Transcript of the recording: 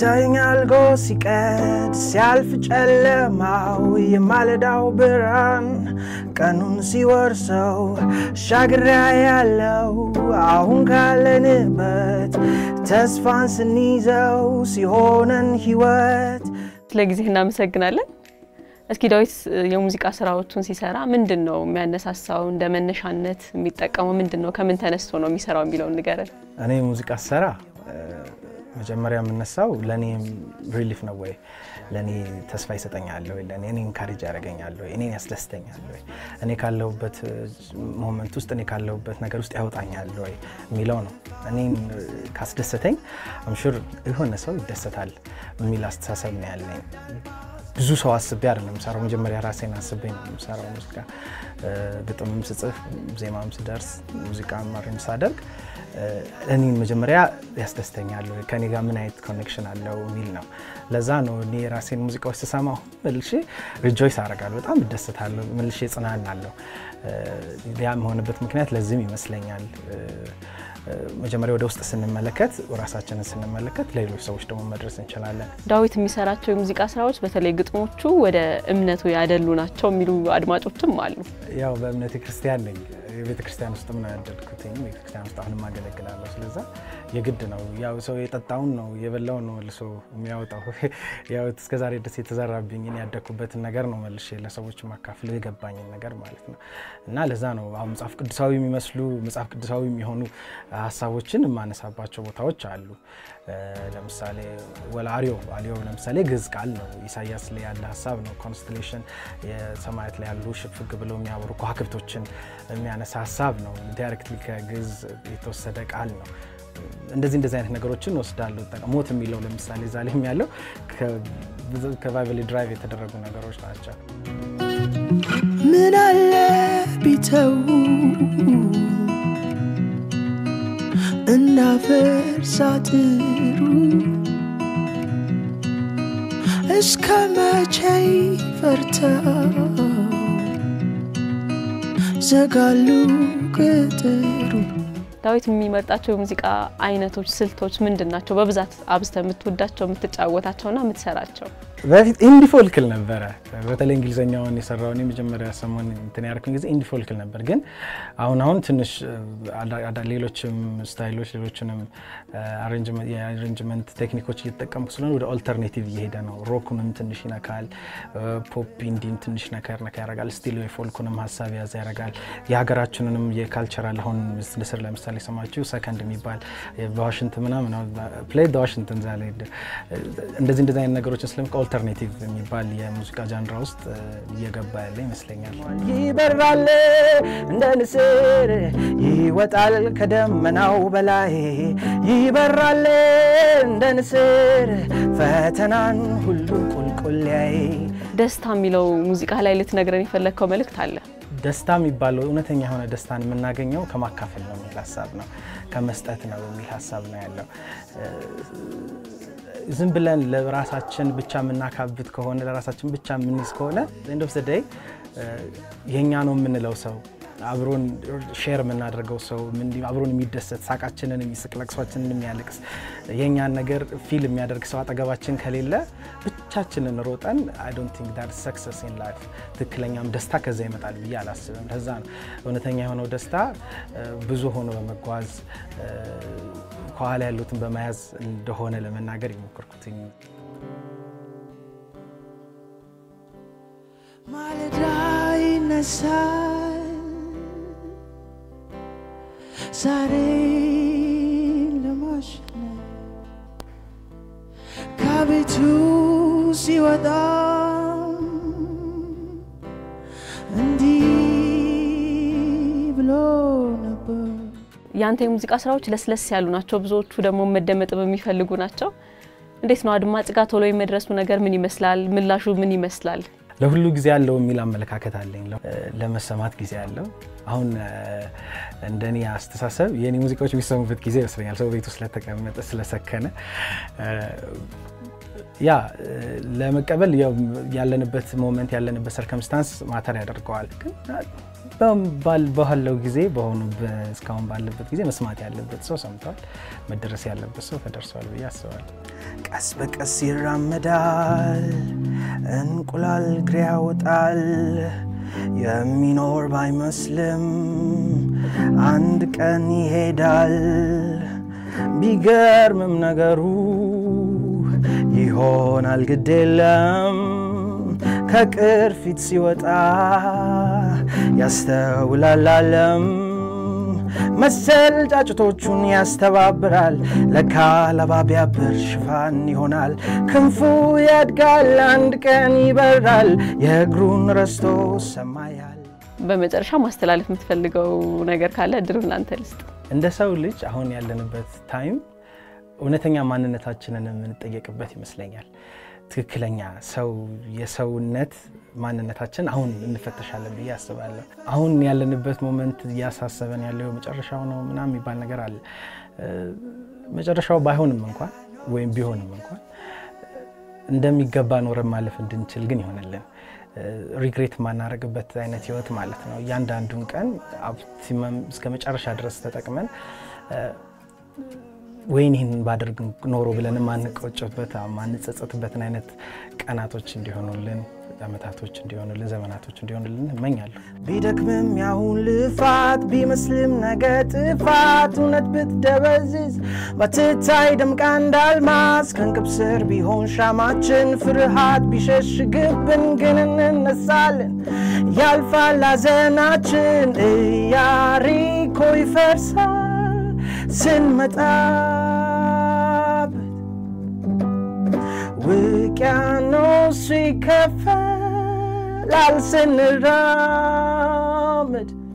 ይታየኛል ጎ ሲቀድ ሲያልፍ ጨለማው የማለዳው ብርሃን ቀኑን ሲወርሰው ሻግሪያ ያለው አሁን ካለንበት ተስፋን ስንይዘው ሲሆነን ህይወት ስለ ጊዜ እናመሰግናለን። እስኪ ዳዊት የሙዚቃ ስራዎቹን ሲሰራ ምንድን ነው የሚያነሳሳው? እንደ መነሻነት የሚጠቀመው ምንድን ነው? ከምን ተነስቶ ነው የሚሰራው የሚለውን ንገረን። እኔ ሙዚቃ ስሰራ መጀመሪያ የምነሳው ለእኔ ሪሊፍ ነው ወይ ለእኔ ተስፋ ይሰጠኛል ወይ ለእኔ እኔን ካሬጅ ያደርገኛል ወይ እኔን ያስደስተኛል ወይ እኔ ካለሁበት ሞመንት ውስጥ እኔ ካለሁበት ነገር ውስጥ ያወጣኛል ወይ የሚለው ነው። እኔን ካስደሰተኝ አምሹር የሆነ ሰው ይደሰታል የሚል አስተሳሰብ ነው ያለኝ። ብዙ ሰው አስቤ አይደለም የምሰራው። መጀመሪያ ራሴን አስቤ ነው የምሰራው ሙዚቃ። ግጥምም ስጽፍ፣ ዜማም ስደርስ፣ ሙዚቃም አሬንጅ ሳደርግ እኔን መጀመሪያ ያስደስተኛል ወይ ከኔ ጋር ምን አይነት ኮኔክሽን አለው የሚል ነው። ለዛ ነው እኔ የራሴን ሙዚቃዎች ስሰማ መልሼ ሪጆይስ አደርጋለሁ፣ በጣም እደሰታለሁ፣ መልሼ ጽናናለሁ። ያ የሆነበት ምክንያት ለዚህም ይመስለኛል። መጀመሪያ ወደ ውስጥ ስንመለከት ራሳችንን ስንመለከት ለሌሎች ሰዎች ደግሞ መድረስ እንችላለን። ዳዊት የሚሰራቸው የሙዚቃ ስራዎች በተለይ ግጥሞቹ ወደ እምነቱ ያደሉ ናቸው የሚሉ አድማጮችም አሉ። ያው በእምነቴ ክርስቲያን ነኝ። የቤተ ክርስቲያን ውስጥ ምን ያደልኩት ቤተ ክርስቲያን ውስጥ አሁንም አገለግላለሁ። ስለዛ የግድ ነው ያው ሰው የጠጣውን ነው የበላውን ነው መልሶ የሚያወጣው። ያው እስከዛሬ ድረስ የተዘራብኝን ያደግኩበትን ነገር ነው መልሼ ለሰዎች ማካፍለው የገባኝን ነገር ማለት ነው። እና ለዛ ነው አሁን መጽሐፍ ቅዱሳዊ የሚመስሉ መጽሐፍ ቅዱሳዊ የሚሆኑ ሀሳቦችን የማነሳባቸው ቦታዎች አሉ። ለምሳሌ ወላ አሪዮ አሪዮ ለምሳሌ ግዕዝ ቃል ነው። ኢሳያስ ላይ ያለ ሀሳብ ነው። ኮንስቴሌሽን የሰማያት ላይ ያሉ ሽፍግ ብለው የሚያበሩ ከዋክብቶችን የሚያነሳ ሀሳብ ነው። ዳይሬክትሊ ከግዕዝ የተወሰደ ቃል ነው። እንደዚህ እንደዚህ አይነት ነገሮችን ወስዳለሁ። ሞት የሚለው ለምሳሌ እዛ ላይ ያለው ከባይብል ድራይቭ የተደረጉ ነገሮች ናቸው። ምን አለ ቢተው እንዳፈርስ አጥሩ እስከ መቼ ፈርተው ዘጋሉ ቅጥሩ። ዳዊት የሚመርጣቸው የሙዚቃ አይነቶች፣ ስልቶች ምንድን ናቸው? በብዛት አብዝተ የምትወዳቸው የምትጫወታቸውና የምትሰራቸው? በፊት ኢንዲ ፎልክል ነበረ። በተለይ እንግሊዝኛውን የሰራውን የመጀመሪያ ሰሞን እንትን ያደረኩኝ ጊዜ ኢንዲ ፎልክል ነበር። ግን አሁን አሁን ትንሽ ሌሎችም ስታይሎች ሌሎችንም የአሬንጅመንት ቴክኒኮች እየተጠቀምኩ ስለሆነ ወደ ኦልተርኔቲቭ እየሄደ ነው። ሮኩንም ትንሽ ይነካል፣ ፖፕ ኢንዲን ትንሽ ነከር ነካ ያደርጋል፣ ስቲል የፎልኩንም ሀሳብ ያዘ ያደርጋል። የሀገራችንንም የካልቸራል አሁን ንስር ለምሳሌ ሰማችሁ ሰከንድ የሚባል በዋሽንት ምናምን ፕሌይ ዋሽንትን ዛ እንደዚህ እንደዚህ አይነት ነገሮችን ስለምቀ ኦልተርኔቲቭ የሚባል የሙዚቃ ጃንራ ውስጥ እየገባ ያለ ይመስለኛል። ይበራል እንደ ንስር ይወጣል ከደመናው በላይ ይበራል እንደ ንስር ፈተናን ሁሉ ቁልቁልያይ ደስታ የሚለው ሙዚቃ ላይ ልትነግረን የፈለግከው መልእክት አለ? ደስታ የሚባለው እውነተኛ የሆነ ደስታን የምናገኘው ከማካፈል ነው የሚል ሀሳብ ነው፣ ከመስጠት ነው የሚል ሀሳብ ነው ያለው። ዝም ብለን ለራሳችን ብቻ የምናካብት ከሆነ ለራሳችን ብቻ የምንይዝ ከሆነ ኤንድ ኦፍ ዘ ዴይ የእኛ ነው የምንለው ሰው አብሮን ሼር የምናደርገው ሰው አብሮን የሚደሰት ሳቃችንን የሚስቅ ለቅሷችንን የሚያለቅስ የእኛን ነገር ፊል የሚያደርግ ሰው አጠገባችን ከሌለ ብቻችንን ሮጠን አይ ዶንት ቲንክ ዳት ሰክሰስ ኢን ላይፍ ትክክለኛም ደስታ ከዛ ይመጣል ብዬ አላስብም። ለዛ ነው እውነተኛ የሆነው ደስታ ብዙ ሆኖ በመጓዝ ከኋላ ያሉትን በመያዝ እንደሆነ ለመናገር የሞከርኩትኝ። ማለዳ ይነሳል ዛሬ ለማሸነፍ ከቤቱ ሲወጣ እንዲህ ብሎ ነበር። ያንተ የሙዚቃ ስራዎች ለስለስ ያሉ ናቸው፣ ብዙዎቹ ደግሞ መደመጥ የሚፈልጉ ናቸው። እንዴት ነው አድማጭ ጋር ቶሎ የመድረሱ ነገር ምን ይመስላል? ምላሹ ምን ይመስላል? ለሁሉ ጊዜ ያለው የሚል አመለካከት አለኝ። ለመሰማት ጊዜ አለው። አሁን እንደኔ አስተሳሰብ የኔ ሙዚቃዎች የሚሰሙበት ጊዜ ይመስለኛል። ሰው ቤቱ ስለተቀመጠ ስለሰከነ ያ ለመቀበል ያለንበት ሞመንት ያለንበት ሰርከምስታንስ ማተር ያደርገዋል። ግን በባል- ባለው ጊዜ በሆኑ በ- እስካሁን ባለበት ጊዜ መስማት ያለበት ሰው ሰምቷል፣ መደረስ ያለበት ሰው ተደርሷል ብዬ አስባለሁ። ቀስ በቀስ ይራመዳል፣ እንቁላል እግሬ ያወጣል። የሚኖር ባይመስልም አንድ ቀን ይሄዳል። ቢገርምም ነገሩ ይሆናል ግድ የለም ከቅርፊት ሲወጣ ያስተውላል ዓለም መሰል ጫጭቶቹን ያስተባብራል ለካ ለባቢያ ብር ሽፋን ይሆናል ክንፉ ያድጋል አንድ ቀን ይበራል የእግሩን ረስቶ ሰማያል በመጨረሻ ማስተላለፍ የምትፈልገው ነገር ካለ እድሉን ላንተ ልስጥ። እንደ ሰው ልጅ አሁን ያለንበት ታይም እውነተኛ ማንነታችንን የምንጠየቅበት ይመስለኛል። ትክክለኛ ሰው የሰውነት ማንነታችን አሁን እንፈተሻለን ብዬ አስባለሁ። አሁን ያለንበት ሞመንት እያሳሰበን ያለው መጨረሻው ነው ምናምን የሚባል ነገር አለ። እ፣ መጨረሻው ባይሆንም እንኳን ወይም ቢሆንም እንኳን እንደሚገባ ኖረን ማለፍ እንድንችል ግን ይሆንልን ሪግሬት የማናደርግበት አይነት ህይወት ማለት ነው። እያንዳንዱን ቀን ኦፕቲመም እስከ መጨረሻ ድረስ ተጠቅመን እ፣ ወይን ይህን ባደርግ ኖሮ ብለን ማንቆጭበት ማንጸጸትበትን አይነት ቀናቶች እንዲሆኑልን ዓመታቶች እንዲሆኑልን ዘመናቶች እንዲሆኑልን እመኛለሁ። ቢደክምም ያሁን ልፋት ቢመስልም ነገ ጥፋት እውነት ብትደበዝዝ ባትታይ ደምቃ እንዳልማዝ ከእንቅብ ስር ቢሆን ሻማችን ፍርሃት ቢሸሽግብን ግን እንነሳለን ያልፋል ሐዘናችን ኢያሪኮ ይፈርሳል ስንመጣበት ውቅያኖሱ ይከፈላል ስንራመድ